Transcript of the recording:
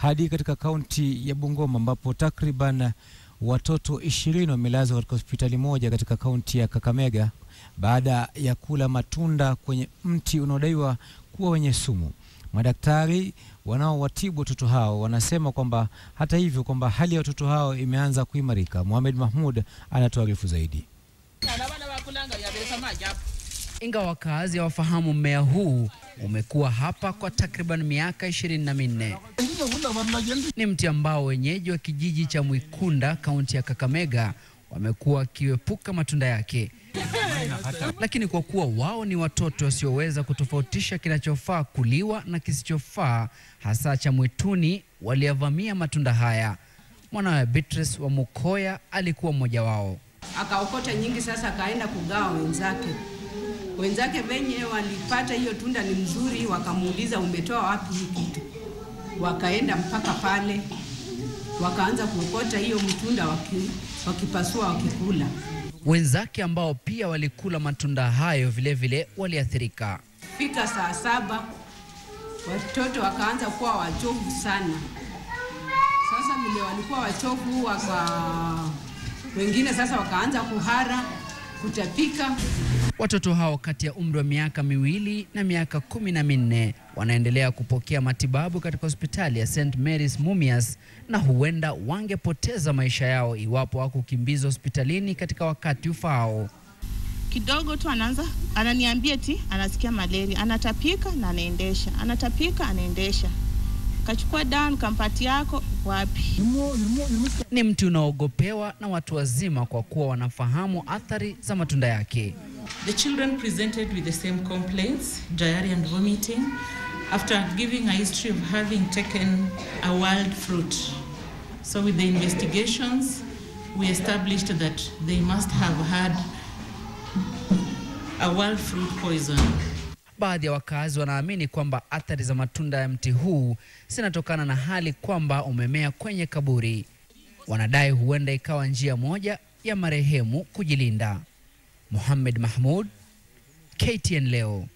hadi katika kaunti ya Bungoma ambapo takriban watoto ishirini wamelazwa katika hospitali moja katika kaunti ya Kakamega baada ya kula matunda kwenye mti unaodaiwa kuwa wenye sumu. Madaktari wanaowatibu watoto hao wanasema kwamba hata hivyo kwamba hali ya watoto hao imeanza kuimarika. Mohamed Mahmud anatuarifu zaidi. Ingawa wakazi hawafahamu mmea huu umekuwa hapa kwa takriban miaka ishirini na minne. Ni mti ambao wenyeji wa kijiji cha Mwikunda kaunti ya Kakamega wamekuwa wakiepuka matunda yake, lakini kwa kuwa wao ni watoto wasioweza kutofautisha kinachofaa kuliwa na kisichofaa, hasa cha mwituni, waliyavamia matunda haya. Mwanawe Beatrice wa Mukoya alikuwa mmoja wao. akaokota nyingi, sasa akaenda kugawa wenzake. Wenzake venye walipata hiyo tunda ni mzuri, wakamuuliza umetoa wapi hii kitu? Wakaenda mpaka pale, wakaanza kuokota hiyo mtunda waki, wakipasua wakikula. Wenzake ambao pia walikula matunda hayo vilevile waliathirika. Fika saa saba watoto wakaanza kuwa wachovu sana. Sasa vile walikuwa wachovu, waka wengine sasa wakaanza kuhara, kutapika. Watoto hao kati ya umri wa miaka miwili na miaka kumi na minne wanaendelea kupokea matibabu katika hospitali ya St Mary's Mumias na huenda wangepoteza maisha yao iwapo hawakukimbizwa hospitalini katika wakati ufaao. kidogo tu anaanza ananiambia ti anasikia malaria, anatapika na anaendesha, anatapika anaendesha. Kachukua dawa nikampatia yako wapi? Ni mti unaogopewa na watu wazima kwa kuwa wanafahamu athari za matunda yake. The children presented with the same complaints, diarrhea and vomiting, after giving a history of having taken a wild fruit. So with the investigations, we established that they must have had a wild fruit poison. Baadhi ya wakazi wanaamini kwamba athari za matunda ya mti huu zinatokana na hali kwamba umemea kwenye kaburi. Wanadai huenda ikawa njia moja ya marehemu kujilinda. Mohamed Mahmud, KTN leo.